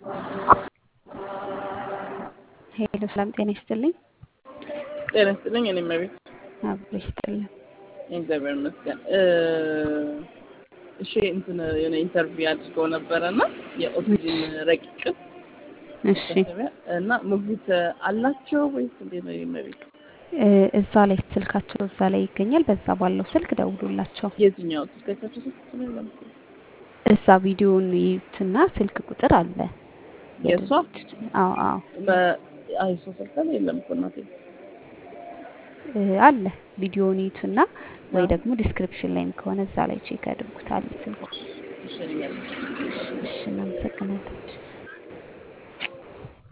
ሄሎ ሰላም ጤና ይስጥልኝ። ጤና ይስጥልኝ። እኔ መቤት አብሮ ይስጥልን። እግዚአብሔር ይመስገን። እሺ እንትን የሆነ ኢንተርቪው አድርገው ነበረ እና የኦክሲጅን ረቂቅ እሺ እና ሞግዚት አላቸው ወይስ እንዴት ነው? የመቤት እ እዛ ላይ ስልካቸው እዛ ላይ ይገኛል። በዛ ባለው ስልክ ደውሉላቸው። የትኛው ስልካቸው ስልክ ስለለም እዛ ቪዲዮውን ይዩትና ስልክ ቁጥር አለ። የእሷ አዎ አዎ አይሶ ስልክ ላይ የለም እኮ እናቴ። እ አለ ቪዲዮውን ይዩትና ወይ ደግሞ ዲስክሪፕሽን ላይም ከሆነ እዛ ላይ ቼክ ያድርጉታል ስልኩ። ይሸኛል። እሺ እናመሰግናለን።